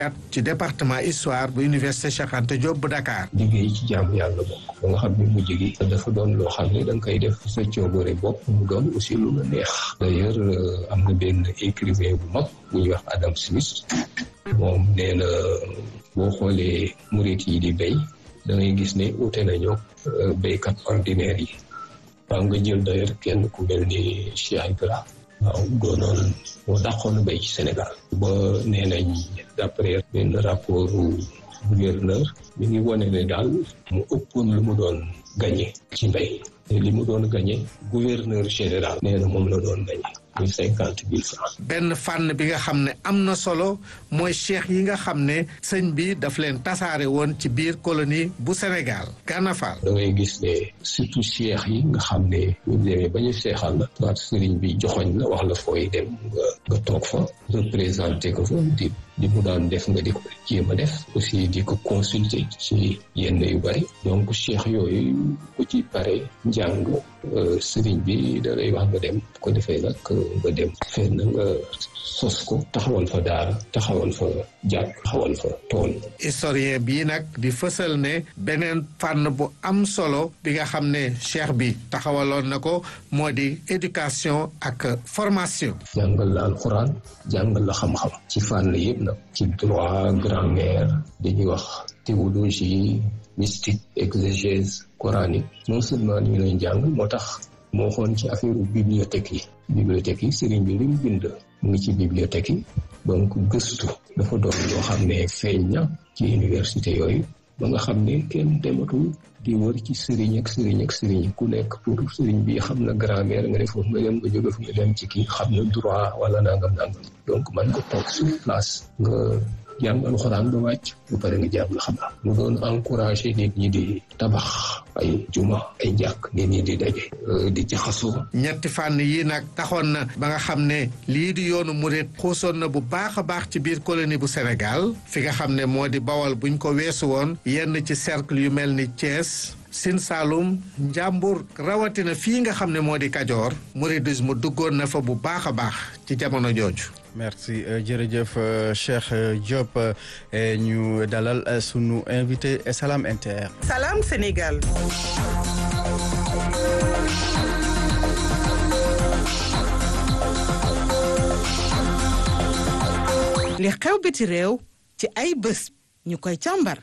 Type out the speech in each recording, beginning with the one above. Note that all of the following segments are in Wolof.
ci département histoire bu université Cheikh Anta Diop bu Dakar. liggéey ci jaamu yàlla bokk ba nga xam ne mujj gi dafa doon loo xam ne da nga koy def sa coobare bopp mu doon aussi lu la neex d'ailleurs am na benn écrivain bu mag bu ñuy wax Adam Smith moom nee na boo xoolee murit yi di béy da ngay gis ne ute nañoo béykat ordinaire yi waaw nga jël d'ailleurs kenn ku mel ni Cheikh Ibra waaw doonoon moo dàqoon béy ci Sénégal ba nee nañ d'après benn rapport gouverneur mi ngi wane ne daal mu ëppoon lu mu doon gagné ci mbéy te li mu doon gagné gouverneur général nee na moom la doon gagné muy cinquante mille francs benn fànn bi nga xam ne am na solo mooy cheikh yi nga xam ne sëñ bi daf leen tasaare woon ci biir colonie bu Sénégal Gana Fall da ngay gis ne surtout cheikh yi nga xam ne ñu demee ba ñu seexal la soit sëriñ bi joxoñ la wax la fooy dem nga nga toog fa représenté ko fa di di mu daan def nga di ko jéem a def aussi di ko consulter ci yenn yu bari donc cheikh yooyu ku ci pare njàng sëriñ bi da lay wax nga dem bu ko defee nag nga dem fenn nga sos ko taxawal fa daara taxawal fa jàkk taxawal fa tool historien bii nag di fësal ne beneen fànn bu am solo bi nga xam ne cheikh bi taxawaloon na ko moo di éducation ak formation jàngal la alxuraan jàngal la xam-xam ci fànn yëpp nag ci droit grammaire dañuy wax théologie mystique exégèse coranique non seulement ñu lay jàng moo tax moo xoon ci affaire bibliothèque yi bibliothèque yi sëriñ bi li mu bind mu ngi ci bibliothèque yi donc gëstu dafa doon loo xam ne feeñ na ci université yooyu ba nga xam ne kenn dematul di wër ci sëriñ ak sëriñ ak sëriñ ku nekk pour sëriñ bi xam na grammaire nga ne foofu nga dem nga jóge fu nga dem ci kii xam na droit wala nangam nangam donc man nga toog sur place nga jàng alxuraan ba wàcc bu pare nga jàng xam-xam mu doon encouragé nit ñi di tabax ay juma ay jàkk nit ñi di daje di jaxasoo ñetti fànn yi nag taxoon na ba nga xam ne lii di yoonu murit xuusoon na bu baax a baax ci biir colonie bu Sénégal fi nga xam ne moo di bawal buñ ko weesu woon yenn ci cercle yu mel ni Thiès Sine Saalum Njàmbur rawatina fii nga xam ne moo di Kajoor mouridisme duggoon na fa bu baax a baax ci jamono jooju merci jërëjëf Cheikh Diop ñu dalal sunu invité Salam Inter. Salam Sénégal. li xew biti réew ci ay bés ñu koy càmbar.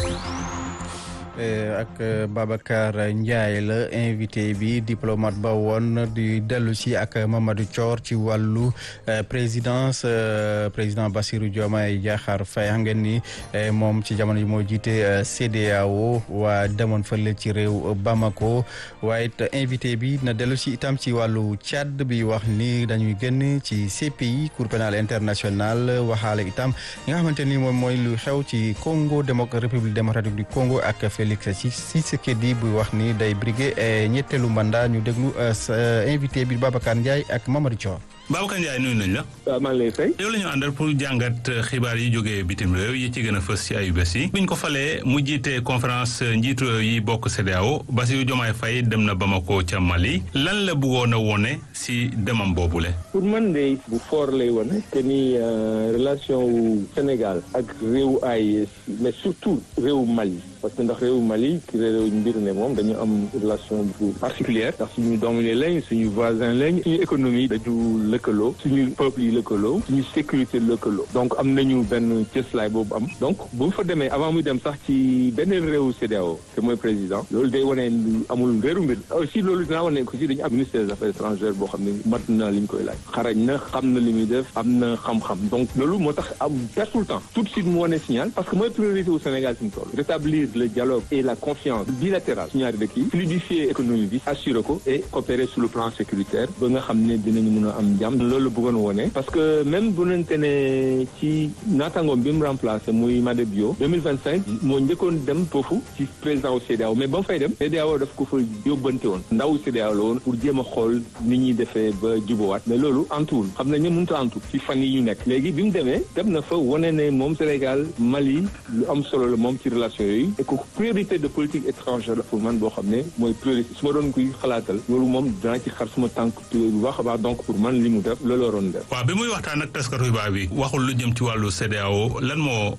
ak Babacar Ndiaye la invité bi diplomate ba woon di dellu si ak Mamadou Thior ci wàllu présidence président Bassirou Diomaye Diakhar Faye xam ngeen ni moom ci jamono ji moo jiite CEDEAO waa demoon fële ci réew Bamako waaye it invité bi na dellu si itam ci wàllu Tchad bi wax ni dañuy génn ci CPI Cour pénale internationale waxaale itam li nga xamante ni moom mooy lu xew ci Congo démo République démocratique du Congo ak Félix Tshisekedi buy wax ni day briguer ñetteelu mandat ñu déglu invité bi Babacar Ndiaye ak Mamadou Thior. Babacar Ndiaye nuyu nañ la. waaw maa ngi lay fay. yow la ñu àndal pour jàngat xibaar yi jógee bitim réew yi ci gën a fës ci ayu bés yi. biñ ko falee mu jiite conférence njiitu réew yi bokk CEDEAO Bassirou Diomaye Faye dem na Bamako ca Mali lan la bëggoon a wone si demam boobule. pour man de bu fort lay wone que ni relation wu Sénégal ak réewu AES mais surtout réewu Mali. parce que ndax réewu Mali ki réew mbir ne moom dañu am relation bu particulière ndax suñu doom yi lañ suñu voisin lañ suñu économie dañu lëkkaloo suñu peuple yi lëkkaloo suñu sécurité lëkkaloo donc am nañu benn cëslaay boobu am donc bu mu fa demee avant muy dem sax ci beneen réewu CEDEAO te mooy président loolu day wane amul réeru mbir aussi loolu dinaa wane aussi dañu am ministère des affaires étrangères boo xam ne mat na li ñu koy laaj xarañ na xam na li muy def am na xam-xam donc loolu moo tax am pertul temps tout de suite mu wane signal parce que mooy priorité au Sénégal fi mu toll rétablir le dialogue et la confiance bilatérale su ñaari dëkk yi fluidifier économie bi assurer ko et coopérer sur le plan sécuritaire ba nga xam ne dinañu mën a am jàmm loolu bëggoon wone parce que même bu nente ne ci naataangoom bi mu remplacé muy Made Bio 2025 moo njëkkoon dem foofu ci président au CEDEAO mais ba mu fay dem CEDEAO daf ko fa yóbbante woon ndaw CEDEAO la woon pour jéem a xool ni ñuy defee ba jubowaat mais loolu antuwul xam nañ ne mënut a antu ci fan yi ñu nekk léegi bi mu demee dem na fa wane ne moom Sénégal Mali lu am solo la moom ci relation yooyu priorité de politique étrangère la pour man boo xam ne mooy priorité su ma doon kuy xalaatal loolu moom danaa ci xar suma tànk bu baax a baax donc pour man li mu mu def loolu waroon def. waaw bi muy waxtaan ak taskatu xibaar bi waxul lu jëm ci wàllu CEDEAO lan moo